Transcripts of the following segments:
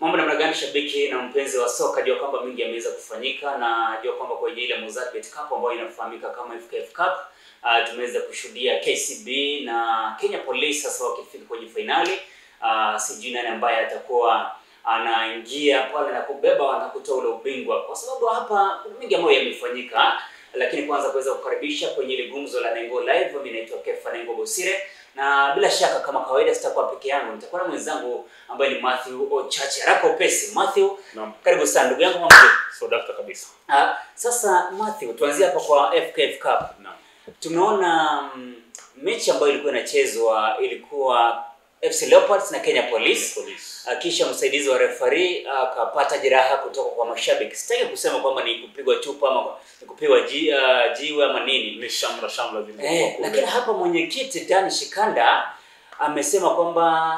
Mambo namna gani shabiki na mpenzi wa soka, jua kwamba mingi yameweza kufanyika na jua kwamba kwenye ile Mozartbet Cup ambayo inafahamika kama FKF Cup uh, tumeweza kushuhudia KCB na Kenya Police sasa wakifika kwenye fainali. Uh, sijui nani ambaye atakuwa anaingia pale na kubeba na kutoa ule ubingwa, kwa sababu hapa kuna mengi ambayo yamefanyika, lakini kwanza kuweza kukaribisha kwenye ile gumzo la Nengo Live. Mimi naitwa Kefa Nengo Bosire na bila shaka kama kawaida sitakuwa peke yangu, nitakuwa na mwenzangu ambaye ni Matthew Ochache. Haraka upesi, Matthew, Naam. karibu sana ndugu yangu. Mambo vipi? So dakta kabisa. Ah, sasa Matthew, tuanzie hapa kwa FKF Cup. Naam. Tumeona mm, mechi ambayo ilikuwa inachezwa ilikuwa FC Leopards na Kenya Police. Police. Ah, kisha msaidizi wa refari akapata jeraha kutoka kwa mashabiki. Sitaki kusema kwamba ni kupigwa chupa ama ni kupigwa ji, ah, jiwe ama nini. Ni shamra shamra zilizokuwa Eh, kule. lakini hapa mwenyekiti Dan Shikanda amesema kwamba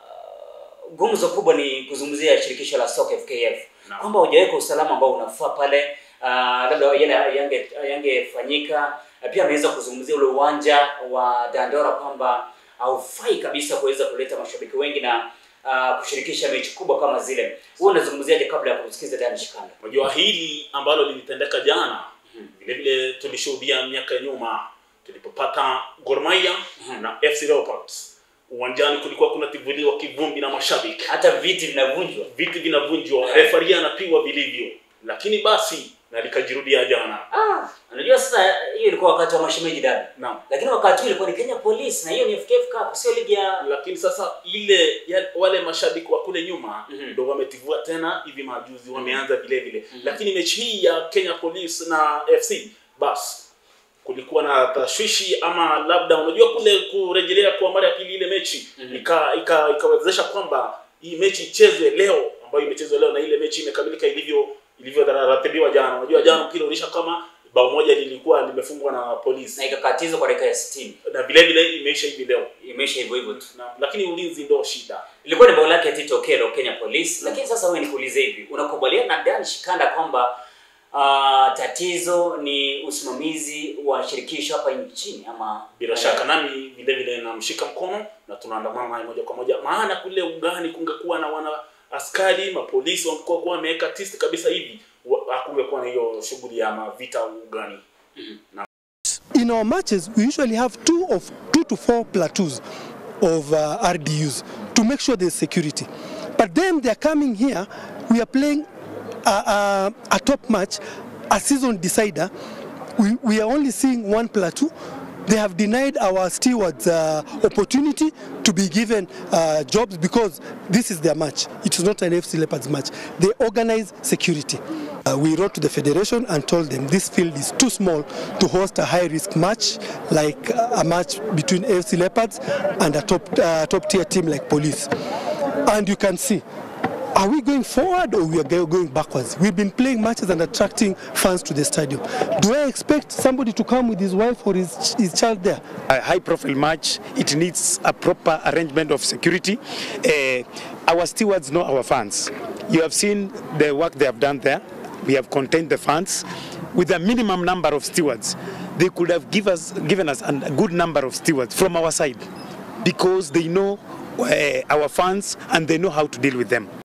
uh, gumzo kubwa ni kuzungumzia shirikisho la soka FKF Naam. kwamba hujaweka usalama ambao unafaa pale, uh, labda yale yange yangefanyika. Na Pia ameweza kuzungumzia ule uwanja wa Dandora kwamba haufai kabisa kuweza kuleta mashabiki wengi na uh, kushirikisha mechi kubwa kama zile. Wewe unazungumziaje kabla ya kumsikiza Dan Shikanda? Unajua hili ambalo lilitendeka jana vile vile tulishuhudia miaka ya nyuma tulipopata Gor Mahia Mhm. na FC Leopards. Uwanjani kulikuwa kunativuliwa kivumbi na mashabiki. Hata viti vinavunjwa. Viti vinavunjwa, refari anapigwa vilivyo. Lakini basi na likajirudia jana. Ah, unajua sasa hiyo ilikuwa wakati wa mashemeji dabi. Naam. lakini wakati huu ilikuwa ni Kenya Police na hiyo ni FKF Cup, sio ligi ya lakini sasa ile ya, wale mashabiki wa kule nyuma Mhm. ndo wametivua tena hivi majuzi wameanza vile vile Mhm. lakini mechi hii ya Kenya Police na FC bas kulikuwa na tashwishi ama labda unajua kule kurejelea kwa mara ya pili ile mechi Mhm. ika ika- ikawezesha kwamba hii mechi ichezwe leo ambayo imechezwa leo na ile mechi imekamilika ilivyo ilivyoratibiwa jana unajua jana mpira ulisha kama bao moja lilikuwa limefungwa na na polisi ikakatizwa kwa dakika ya 60. na vile vile imeisha hivi leo Imeisha hivyo hivyo tu. na, lakini ulinzi ndo shida Ilikuwa ni bao lake Tito Okello Kenya Police, lakini sasa wewe nikuulize hivi, unakubaliana na Dan Shikanda kwamba uh, tatizo ni usimamizi wa shirikisho hapa nchini ama bila shaka nami vile vile namshika mkono na tunaandamana naye moja kwa moja maana kule ugani kungekuwa na wana askari mapolisi wangekuwa kuwa wameweka tisti kabisa hivi wa- hakungekuwa na hiyo shughuli ya mavita ugani in our matches, we usually have two of two to four platoons of uh, RDUs to make sure there's security. But then they're coming here. We are playing a, a, a top match, a season decider. We, we are only seeing one platoon. They have denied our stewards uh, opportunity to be given uh, jobs because this is their match. It is not an FC Leopards match. They organize security. Uh, we wrote to the federation and told them this field is too small to host a high risk match like uh, a match between AFC Leopards and a top, uh, top tier team like Police. And you can see, are we going forward or we are go- going backwards? We've been playing matches and attracting fans to the stadium. Do I expect somebody to come with his wife or his, his child there? a high profile match it needs a proper arrangement of security uh, our stewards know our fans you have seen the work they have done there we have contained the fans with a minimum number of stewards they could have give us, given us an- a good number of stewards from our side because they know uh, our fans and they know how to deal with them